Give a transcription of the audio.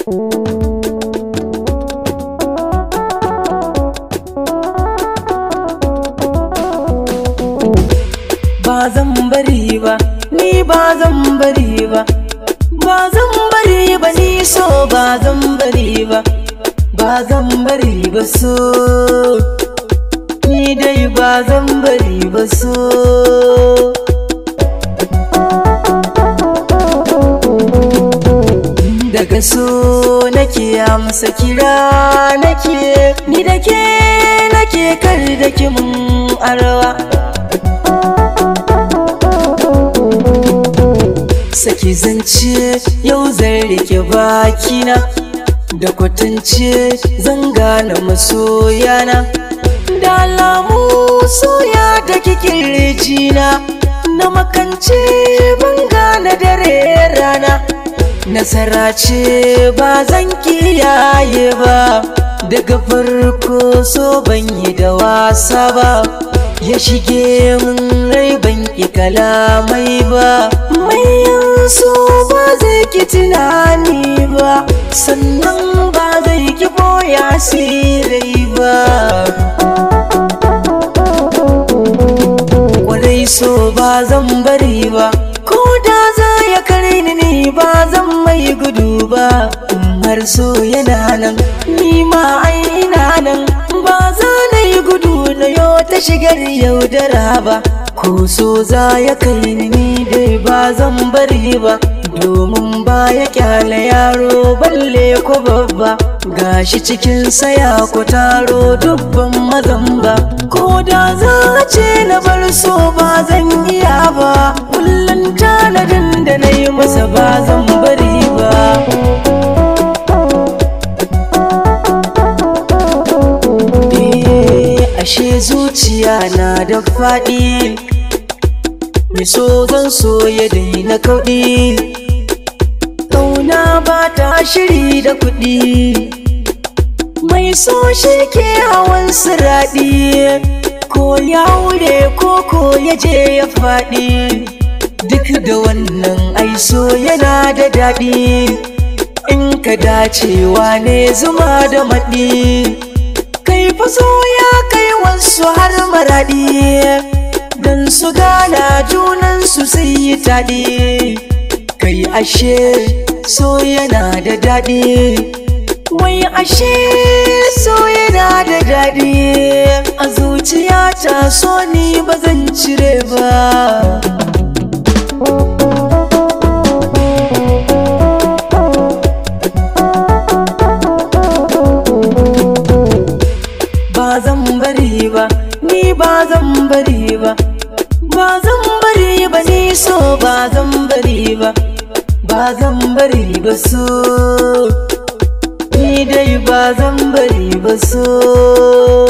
ba zan bari ba ni ba zan bari ba ba zan bari ba ni so ba zan bari ba ba zan bari ba so ni dai ba zan bari ba so daga so nake amsa kira nake ni da ke nake kar da kimin arwa saki zance yau zan rike bakina da kwatance zan gane masoyana da alamu soya da kikin rijina na makance ban gane dare rana nasara ce ba zan kiyaye ba daga farko so ban yi da wasa ba ya shige min rai ban ki kalamai ba mai so ba zai ki tunani ba sannan ba zai ki boya sirai ba kwarai so ba zan bari ba ko da za ya kare ni ne ba zan mai gudu ba har so yana nan ni ma ai ina nan ba za na yi gudu na yo ta shigar yaudara ba ko so za ya kai ni ni dai ba zan bari ba domin ba ya kyale yaro balle ko babba gashi cikin saya ko taro dubban mazan ba ko da za a ce na bar so ba zan iya ba kullum tanadin da na yi masa ba zan bari ba ashe zuciya na da faɗi mai so zan so ya daina kauɗi ƙauna ba ta shiri da kuɗi mai so shi ke hawan siraɗi ko ya wure ko ko ya je ya faɗi duk da wannan aiso yana da daɗi in ka dacewa ne zuma da maɗi kai faso ya kai wasu har maraɗi don su gana junansu su yi taɗi kai ashe so yana da daɗi wai ashe so yana da daɗi a zuciyata so ni ba zan cire ba ba zan bari ba ni ba zan bari ba ba zan bari ba ni so ba zan bari ba ba zan bari ba so ni dai ba zan bari ba so